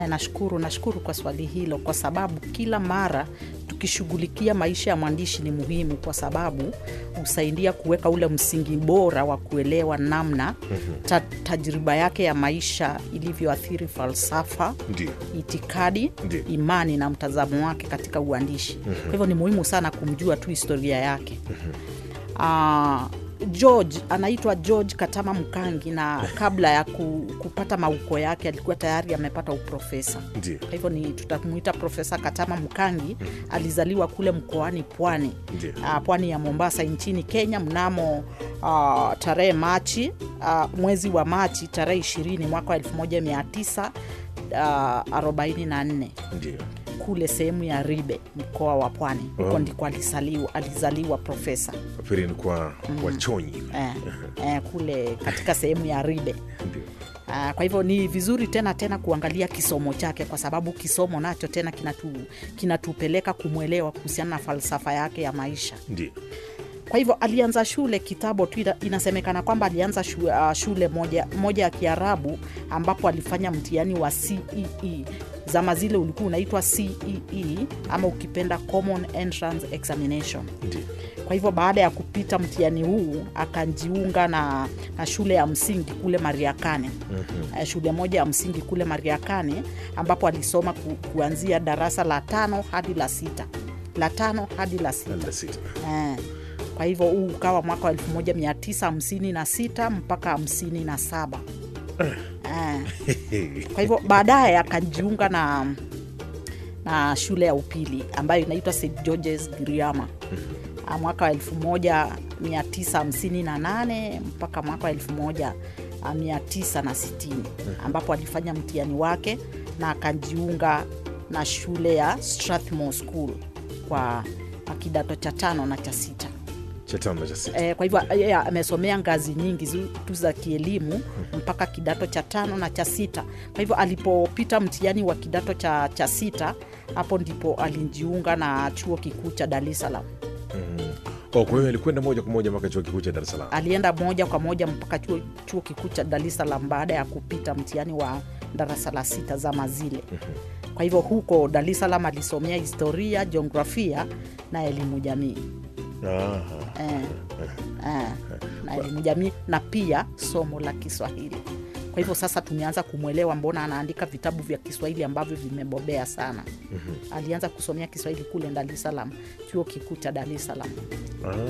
Nashukuru, nashukuru kwa swali hilo, kwa sababu kila mara tukishughulikia maisha ya mwandishi ni muhimu, kwa sababu husaidia kuweka ule msingi bora wa kuelewa namna ta, tajriba yake ya maisha ilivyoathiri falsafa, Ndio. itikadi, Ndiyo. imani na mtazamo wake katika uandishi. Kwa hivyo ni muhimu sana kumjua tu historia yake. Ah, George anaitwa George Katama Mkangi, na kabla ya ku, kupata mauko yake alikuwa tayari amepata uprofesa. Ndio. Kwa hivyo ni tutamuita Profesa Katama Mkangi. Alizaliwa kule mkoani Pwani, Ndio. ah, pwani ya Mombasa nchini Kenya mnamo ah, tarehe Machi ah, mwezi wa Machi tarehe 20 mwaka wa 1944 Ndio. kule sehemu ya Ribe mkoa wa Pwani. Huko Oh. ndiko alizaliwa, alizaliwa profesa Pili ni kwa wachonyi. eh, eh, kule katika sehemu ya Ribe. Ndio. Ah, kwa hivyo ni vizuri tena tena kuangalia kisomo chake, kwa sababu kisomo nacho tena kinatu, kinatupeleka kumwelewa kuhusiana na falsafa yake ya maisha. Ndio. Kwa hivyo alianza shule kitambo tu, ina- inasemekana kwamba alianza shu, uh, shule moja, moja ya Kiarabu ambapo alifanya mtihani wa CEE. Zama zile ulikuwa unaitwa CEE ama ukipenda Common Entrance Examination. Ndio. Kwa hivyo baada ya kupita mtihani huu akajiunga na, na shule ya msingi kule Mariakane. Eh, shule moja ya msingi kule Mariakane ambapo alisoma ku, kuanzia darasa la tano hadi la sita la tano hadi la sita. Namba sita. Eh, kwa hivyo huu ukawa mwaka wa 1956 mpaka 57. Eh, kwa hivyo baadaye akajiunga na na shule ya upili ambayo inaitwa St George's Giriama Ah, mwaka wa 1958 mpaka mwaka wa 1960 ambapo alifanya mtihani wake na akajiunga na shule ya Strathmore School kwa kidato cha tano na cha sita. Cha tano na cha sita. Eh, kwa hivyo yeye amesomea ngazi nyingi zu- tu za kielimu mpaka kidato cha tano na cha sita. Kwa hivyo alipopita mtihani wa kidato cha, cha sita, hapo ndipo alijiunga na chuo kikuu cha Dar es Salaam. Oh, kwa hiyo alikwenda moja kwa moja mpaka chuo kikuu cha Dar es Salaam. Alienda moja kwa moja mpaka chuo, chuo kikuu cha Dar es Salaam baada ya kupita mtihani wa darasa la sita zama zile. Kwa hivyo huko Dar es Salaam alisomea historia, jiografia na elimu jamii. Aha. eh, eh, na elimu jamii na pia somo la Kiswahili. Kwa hivyo sasa tumeanza kumwelewa mbona anaandika vitabu vya Kiswahili ambavyo vimebobea sana. Alianza kusomea Kiswahili kule Dar es Salaam, chuo kikuu cha Dar es Salaam. Ah.